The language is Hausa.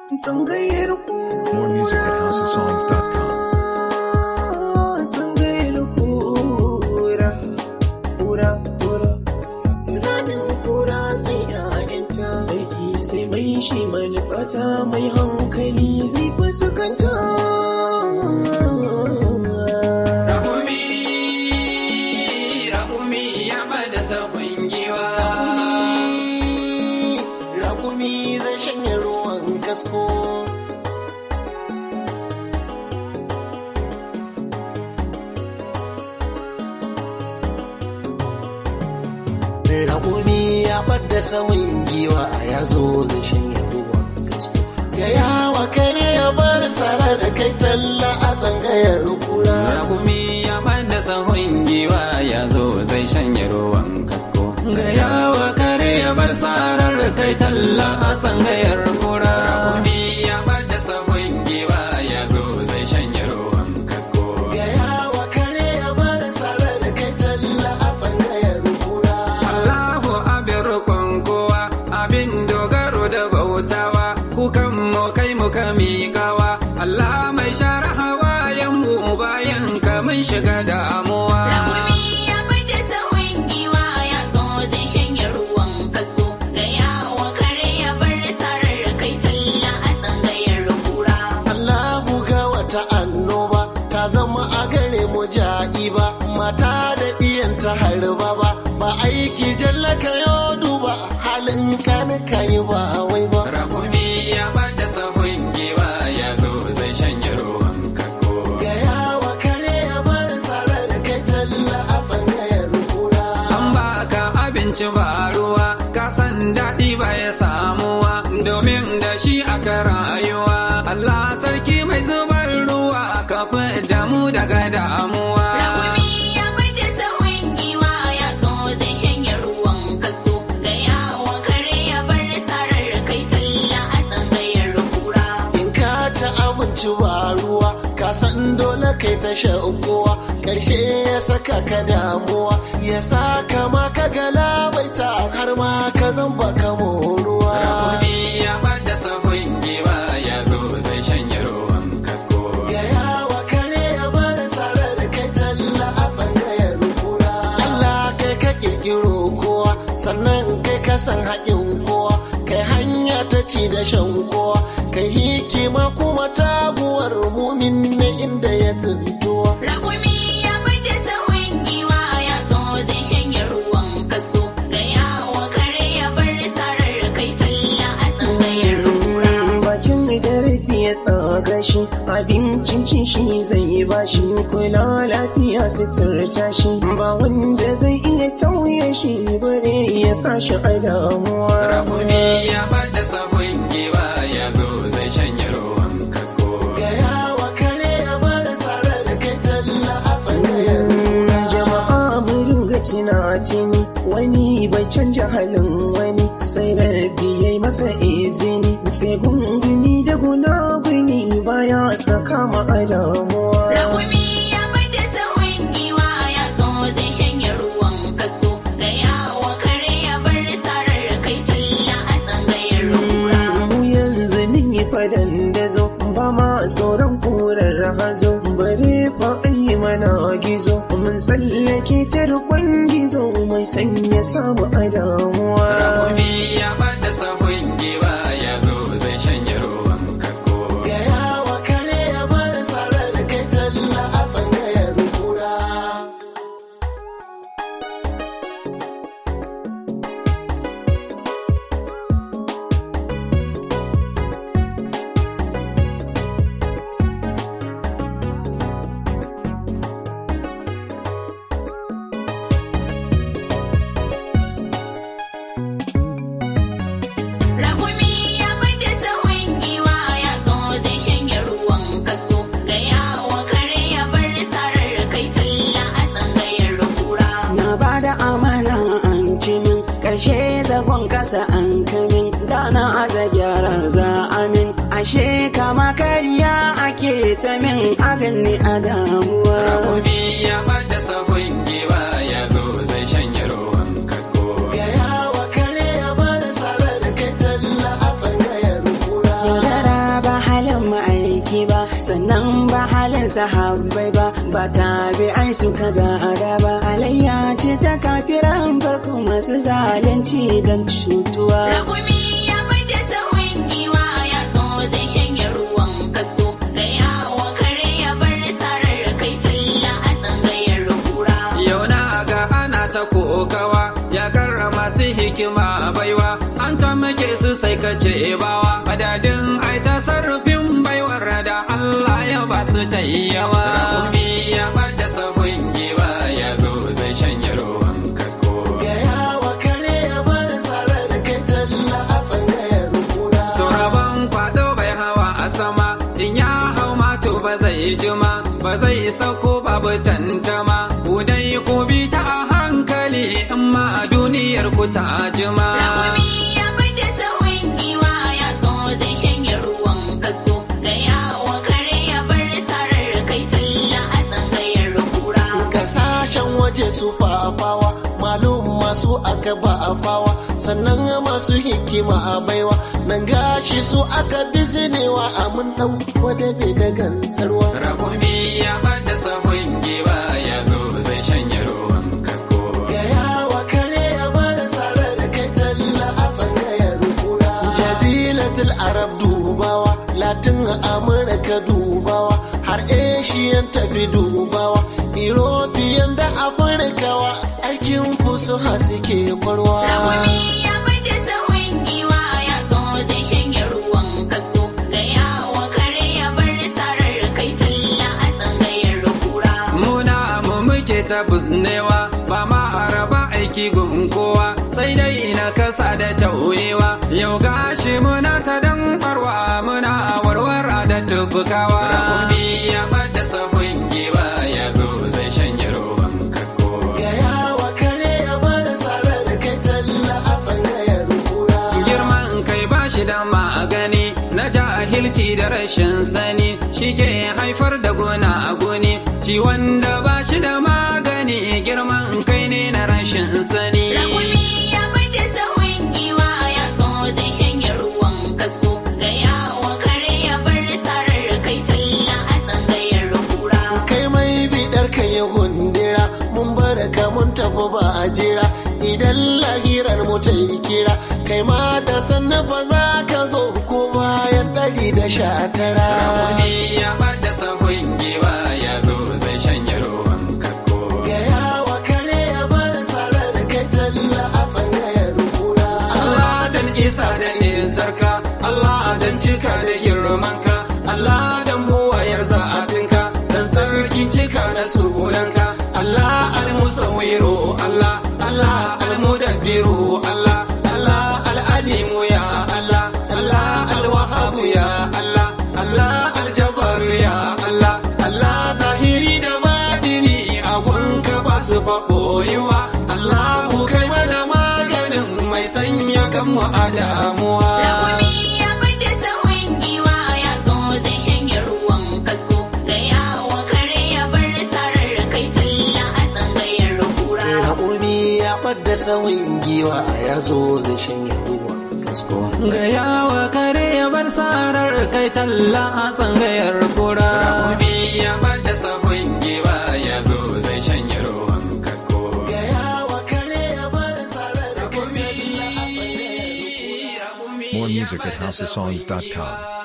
Sangayar More music at houseofsongs.com. Sangayar kura, kura, kura. Ranin kura sai ‘ya'yanta. Aiki sai mai shi manufata mai hankali zai fuskanta. Rakumi, rakumi ya bada sabon giwa. Rakumi zai shanye ruwan kasko. Rakumi ya ɓadda saman giwa ya zo zai shanye ruwan kasko. Gaya wa kare ya bar sara da kai talla a tsangayar kura. Rakumi ya bada sabon giwa ya zo zai shanye ruwan kasko. Ga yawa kare ya bar sarar kai talla a tsangayar kura. Rakumi ya bada sabon giwa ya zo zai shanye ruwan kasko. Gaya wa kare ya bar sara da kai talla a tsangayar kura. Allahu abin rukun kowa abin dogaro da bautawa kukan mu kai muka miƙawa Allah mai share hawayen mu bayan ka mun shiga damuwa Rakumi ya bada sahun giwa ya zo zai shanye ruwan kasko. Da yawa kare ya bar sarar kai talla a tsangayar kura. Allahu ga wata annoba ta zama a gare mu ja'iba mata da iyanta harba ba ba aiki jalla ka yo duba halin kan kai ba wai ba Rakumi ya bada sahun giwa ya zo zai shanye ruwan kasko ga yawa kare ya bar sare da kai talla a tsangayar kura An baka abinci ba ruwa, ka san daɗi ba ya samuwa, domin da shi aka rayuwa. Allah sarki mai zubar ruwa, ka da mu daga damuwa. Rakumi ya bada sahun giwa ya zo zai shanye ruwan kasko. Da yawa kare ya bar sarar kai talla a tsangayar kura. in ka ci abinci ba ruwa ka san dole kai ta kowa karshe ya saka ka damuwa ya saka ma ka galabaita har ma ka zamba ka moruwa Rakumi ya bada sahun giwa ya zo zai shanye ruwan kasko. ya yawa kare ya bada sare da kai talla a tsangayar kura Allah kai ka kirkiro kowa sannan kai ka san haƙin kowa kai hanya ta ci da shan kowa kai hikima kuma taguwar mumin ne inda ya tsintuwa Rakumi ya bada sahun giwa ya zo zai shanye ruwan kasko. Da yawa kare ya bar sarar kai talla a tsangayar kura. bakin da rafi ya tsaga shi abincin cin shi zai ba shi kula lafiya suturta shi ba wanda zai iya tauye shi bare ya sa shi a damuwa Rakumi ya bada sahun giwa ya zo zai shanye ruwan kasko. ga yawa kare ya bada sare da kai talla a tsangayar jama'a mu ringa tunatini wani bai canja halin wani sai rabi yayi masa izini sai gunguni da gunaguni baya saka ma a damuwa Rakumi ya bada sahun giwa ya zo zai shanye ruwan kasko. Da yawa kare ya bar sarar kai talla a tsangayar kura. mu yanzu nin yi fadan da zo ba ma tsoron kurar hazo bare fa ayi mana gizo mun tsallake tarkon gizo mai sanya samu a damuwa Rakumi ya bada sahun giwa ya zo zai shanye ruwan kasko. ga yawa kare ya bar sare da kai talla a tsangayar kura Rakumi ya bada sahun giwa ya zo zai shanye ruwan kasko. Da yawa kare ya bar sarar kai talla a tsangayar kura. na ba da amana an ci min ƙarshe zagon kasa an kamin da na aza gyara za amin ashe kama kariya ake ta min abin ni a damuwa Rakumi ya bada sahun giwa ya zo zai shanye ruwan kasko. ga yawa kare ya bar sare da kai talla a tsangayar kura sannan ba halin sahabbai ba ba tabi'ai suka gada ba alayya ce ta kafiran farko masu zalunci don cutuwa Rakumi ya bada sahun giwa ya zo zai shanye ruwan kasko. Gaya wa kare ya bar sarar kai talla a tsangayar kura. Yau na ga ana ta kokawa ya karra masu hikima baiwa an ta muke su sai ka ce bawa madadin ai ta sarrafin baiwar da Allah ya ba su ta yi yawa. Rakumi ya bada sahun giwa ya zo zai shanye ruwan kasko. Gaya wa kare ya bar sare da kai talla a tsangayar kura. Turaban kwado bai hawa a sama in ya hau mato ba zai jima ba zai sauko babu tantama ku dai ku bi ta a hankali in ma a duniyar ku ta jima. Rakumi ya bada sahun giwa ya zo zai shanye ruwan kasko. Gaya wa kare ya bar sarar kai talla a tsangayar kura. Kasashen waje su fafawa malum masu aka ba a fawa sannan masu hikima a baiwa nan gashi su aka bizinewa a mun dau wadabe da gansarwa. Rakumi ya bada sahun giwa ya zo zai shanye ruwan kasko. Gaya wa kare ya bar sare da kai talla a tsangayar kura. Jazilatul Arab dubawa, Latin Amurka dubawa, har Asian tafi dubawa, European da Afirkawa aikin fusuha suke kwarwa. Rakumi ya bada sahun giwa ya zo zai shanye ruwan kasko. Gaya wa kare ya bar sarar kai talla a tsangayar kura. Muna mu muke ta busnewa ba ma araba aiki gun kowa sai dai na kasa da tauyewa yau gashi muna ta dan barwa muna warwara da tubukawa. Rakumi ya bada sahun giwa ya zo zai shanye ruwan kasko. Gaya wa kare ya bar sare da kai talla a tsangayar kura. Girman kai ba shi da magani na jahilci da rashin sani shi ke haifar da gona a goni ciwon da ba shi da magani girman kai ne na rashin sani. Rakumi ya bada sahun giwa ya zo zai shanye ruwan kasko. Gaya wa kare ya bar sarar kai talla a tsangayar kura. kai mai bidar ka ya gundira mun bar ka mun tafi ba a jira idan lahirar mu ta yi kira kai ma da sannan ba za ka zo ko bayan ɗari da sha tara Rakumi ya bada sahun giwa ya zo zai shanye ruwan kasko. gaya wa kare ya bar sare da kai talla a tsangayar kura Allah dan isa da isarka Allah dan cika da girmanka Allah dan buwayar za'atinka dan tsarki cika na sunanka Allah almusawiru Allah Allah almudabbiru Allah Allah alalimu ya Allah Allah alwahabu ya Allah Allah aljabaru ya Allah Allah zahiri da badini a gunka ba su faɓoyewa Allahu kai mana maganin mai sanya kanmu a damuwa. Rakumi ya bada sahun giwa ya zo zai shanye ruwan kasko. Gaya wa kare ya bar sarar kai talla a tsangayar kura. Raƙumi ya ɓadda sauyin giwa ya zo zai shanye ruwan kasko. Gaya wa kare ya bar sarar kai talla a tsangayar kura. Rakumi ya bada sahun giwa ya zo zai shanye ruwan kasko. Gaya wa kare ya bar sare da kai talla a tsangayar More music at housesongs.com.